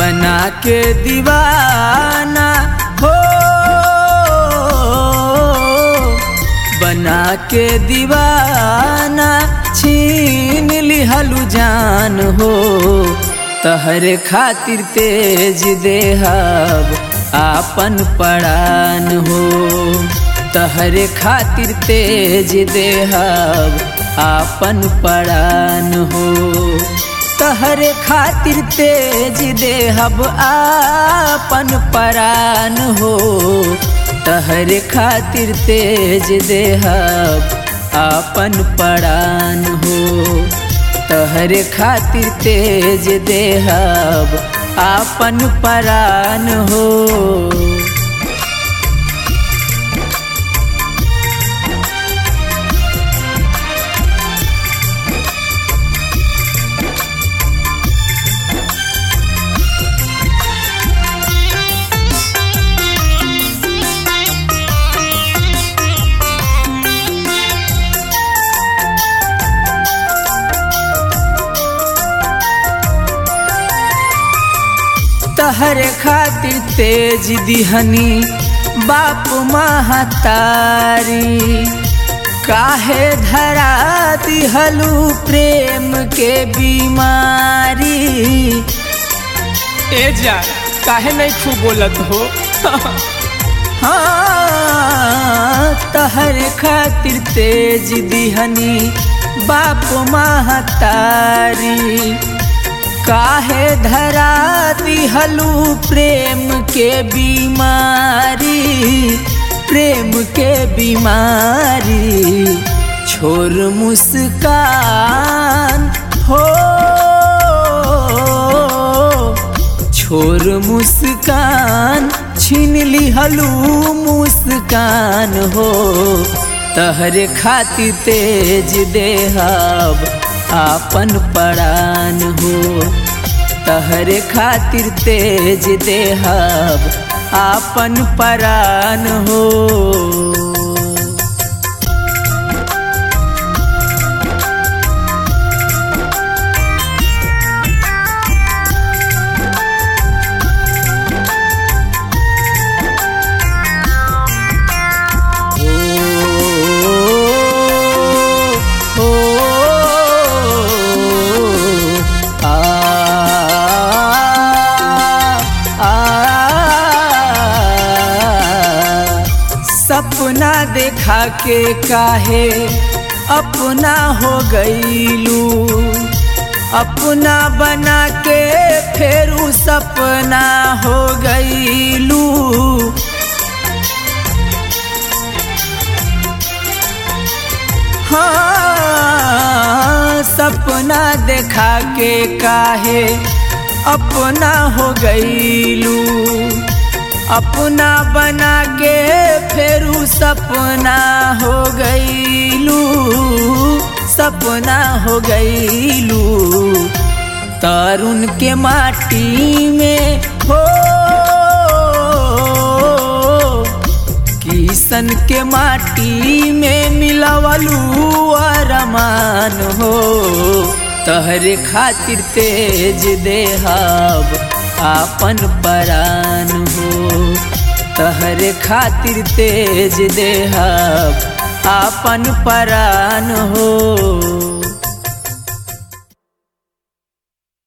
बना के दीवाना हो बना के दीवाना छीन लिहलु जान हो तहरे खातिर तेज देहब आपन पड़ान हो तहरे खातिर तेज देहब आपन पड़ान हो तहरे खातिर तेज देहब आपन परान हो तहरे खातिर तेज देहब आपन परान हो तहरे खातिर तेज देहब आपन परान हो तहरे खातिर तेज दिहनी बाप महतारी काहे धरा दिहलू प्रेम के बीमारी ए जा काहे नहीं खूब बोलत हो हाँ तहरे खातिर तेज दिहनी बाप महतारी काहे धरा दिहलू प्रेम के बीमारी प्रेम के बीमारी छोर मुस्कान हो छोर मुस्कान छीन लिहलू मुस्कान हो तहरे खातिर तेज देहब आपन परान हो तहरे खातिर तेज देहब आपन परान हो ओ, आ, आ, सपना देखा के काहे अपना हो गईलू अपना बना के फिर सपना हो गईलू हाँ सपना देखा के काहे अपना हो गईलू अपना बना के फिर सपना हो गईलू सपना हो गईलू तरुण के माटी में हो किसन के माटी में मिलवलू अरमान हो तहरे खातिर तेज देहब आपन परान हो तहरे खातिर तेज देहब आपन परान हो